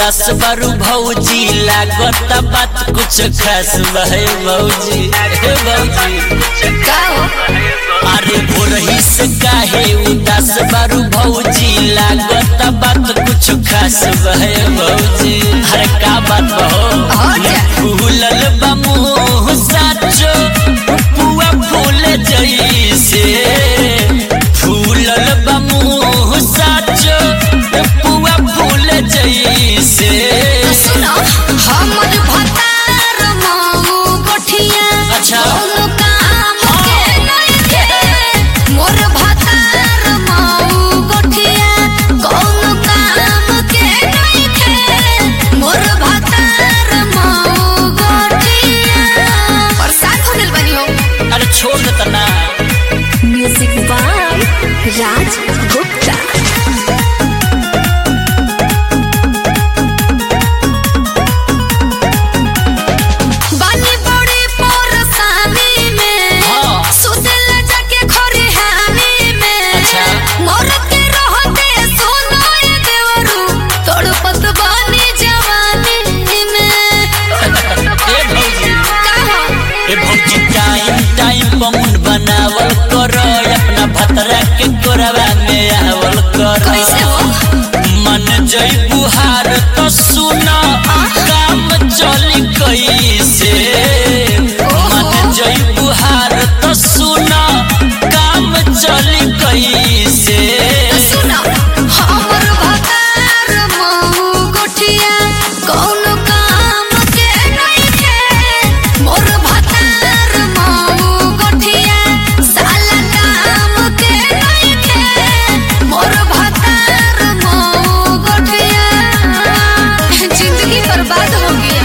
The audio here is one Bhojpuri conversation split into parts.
उदास बारू भौजी लागत बात कुछ खास बहे भौजी हे भौजी का हो अरे भोरही से काहे उदास बारू भौजी लागत बात कुछ खास बहे भौजी अरे का बात बहो हो जा। फूलल बा मुँह साचो पुआ फूल जैसे फूलल बा मुँह साचो पुआ फूल जैसे सुनो हमर भतार माऊ गोठिया अच्छा। कोनो काम के नइखे मोर भतार माऊ गोठिया कोनो काम के नइखे मोर भतार माऊ गोठिया परेशान होने बनी हो अरे छोड़ देता ना म्यूजिक बाय राज गुप्ता बानी बड़ी परेशानी में हाँ। सुतल जाके खरिहानी में अच्छा। मरद के रहते सुनो ये देवरू तड़पत बानी जवानी में ए भौजी का हो ए भौजी टाइम टाइम पमुन बनावल कर अपना भतरा के कोरवा में आवल कर कैसे हो मन जई बुहार तो सुना काम चली कैसे मन जई बुहार तो सुना काम चली कैसे सुनो हमर भतार महू गोठिया कौनो काम के नइखे मोर भतार महू गोठिया साला काम के नइखे मोर भतार महू गोठिया जिंदगी बर्बाद हो गया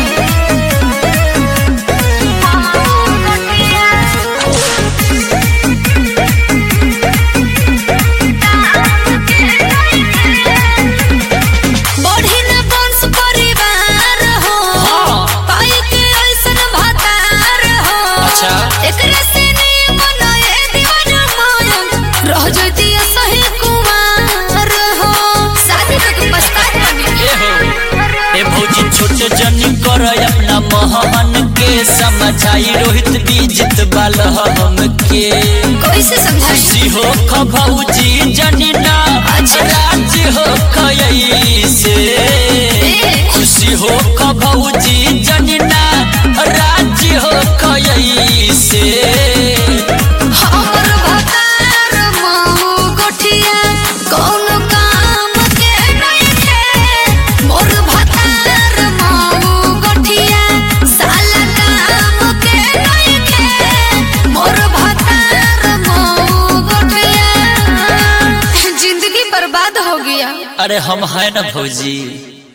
बढ़ी न वंश परिवार हो हाँ। पाई के ऐसन भतार हो अच्छा। एकरे से निमन ए दीवाना मायन रह जइती सही कुमार हो शादी तक पछतात बनी ए हो ए भौजी छोटे जनी कर अपना महमन के समझाई रोहित बीजित बाल हम के कैसे समझाई खुशी हो ख भौजी जनी ना अच्छा। राज हो खयसे खुशी हो ख भौजी जनी ना राज हो खयसे हमर भतार महू गोठिया कौनो काम के नइखे मोर भतार महू गोठिया साला काम के नइखे मोर भतार महू गोठिया जिंदगी बर्बाद हो गया अरे हम है ना भौजी